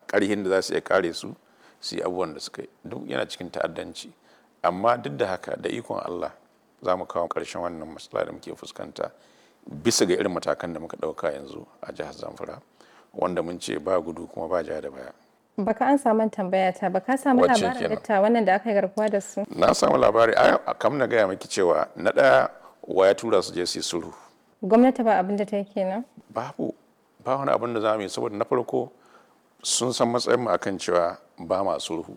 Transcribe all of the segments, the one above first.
ƙarhin da za su iya kare su su yi abubuwan da suka yi duk yana cikin ta'addanci amma duk da haka da ikon Allah za mu kawo ƙarshen wannan matsala da muke fuskanta bisa ga irin matakan da muka ɗauka yanzu a jihar Zamfara wanda mun ce ba gudu kuma ba ja da baya. Baka an samu tambaya ta baka samu Wacce labarin kenan? datta wannan da aka yi garkuwa da su. Na samu labari a kam na gaya maki cewa na ɗaya wa ya tura su je su yi sulhu Gwamnati ba abin da ta yi kenan. babu ba wani abin da za mu yi saboda na farko sun san matsayin mu akan cewa ba ma sulhu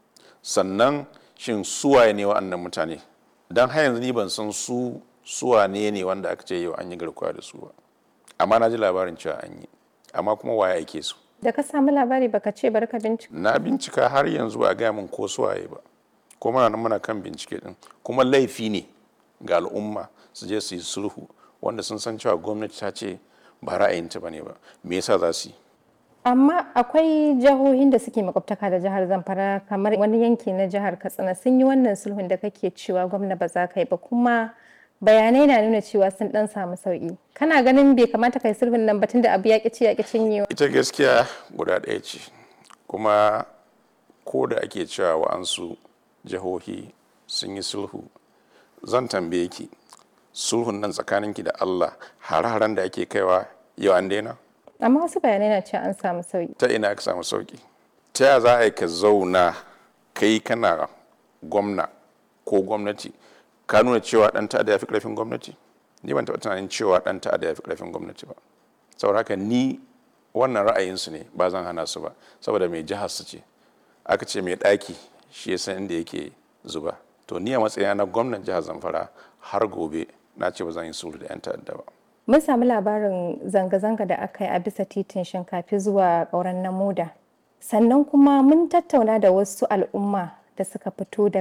sannan shin suwaye ne wa'annan mutane dan har yanzu ni ban san su suwane ne wanda aka ce yau an yi garkuwa da su ba amma na ji labarin cewa an yi amma kuma waye ake su Da ka samu labari baka ce bari ka bincika. na bincika har yanzu ba a gaya min ko suwaye ba ko muna nan muna kan bincike din kuma laifi ne ga al'umma su je su yi sulhu wanda sun san cewa gwamnati ta ce ba ra'ayinta ba ne ba me yasa za su yi Amma akwai jihohin da suke makwabtaka da jihar Zamfara kamar wani yanki na jihar Katsina sun yi wannan sulhun da kake cewa gwamna ba za ka yi ba kuma bayanai na nuna cewa sun dan samu sauki. Kana ganin bai kamata kai sulhun nan ba tunda abu ya ci ya cinyewa. ita gaskiya guda ɗaya ce kuma ko da ake cewa wa'ansu jihohi sun yi sulhu zan tambaye ki sulhun nan tsakaninki da allah hare-haren da ake kaiwa yau an daina Amma wasu bayanai na cewa an samu sauki. ta ina aka samu sauki ta ya za a yi ka zauna kai kana gwamna ko gwamnati ka nuna cewa ɗan ta'adda ya fi ƙarfin gwamnati ni ban taɓa tunanin cewa ɗan ta'adda ya fi ƙarfin gwamnati ba saboda haka ni wannan ra'ayinsu ne ba zan hana su ba saboda mai jihar su ce aka ce mai ɗaki shi ya san inda yake zuba to ni a matsayina na gwamnan jihar zamfara har gobe na ce ba zan yi sulhu da 'yan ta'adda ba Mun samu labarin zanga-zanga da aka yi a bisa titin shinkafi zuwa ƙauren namoda. Sannan kuma mun tattauna da wasu al'umma da suka fito daga